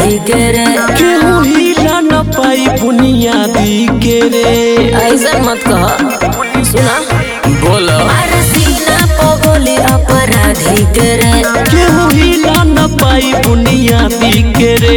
अपराधी के रे केहू हिला न पाई बुनियादी के रे ऐसा मत कह सुना बोला मार सीना पो गोली अपराधी के रे केहू हिला न पाई बुनियादी के रे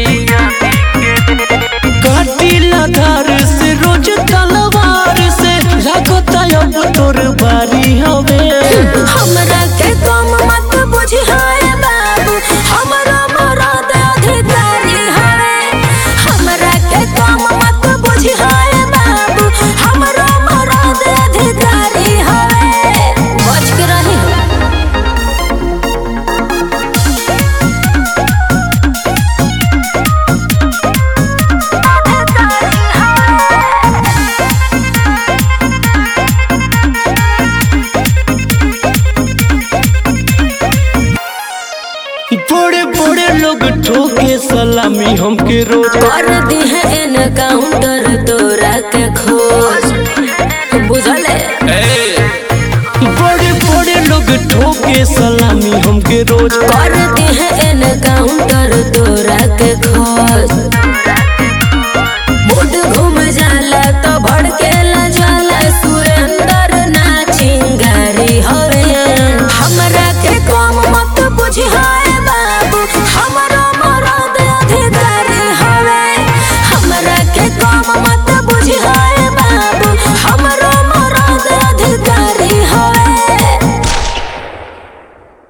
काटिला धार से रोज तलवार से लागता अब तोर बारी हवे हमरा के कम मत बुझी हाय बाबू हमरा मरद अधिकारी हवे हमरा के कम मत बुझी हाय बाबू हमरा मरद अधिकारी हवे बच के रही बड़े बड़े लोग ठोके सलामी हमके रोज कर दी है एनकाउंटर तोरा के खोज बुझले बड़े बड़े लोग ठोके सलामी हमके रोज कर दी है एनकाउंटर तोरा के खोज मूड घूम जाला तो भड़केला जाला सुरेंद्र ना चिंगारी हवे हमरा के कम मत बुझी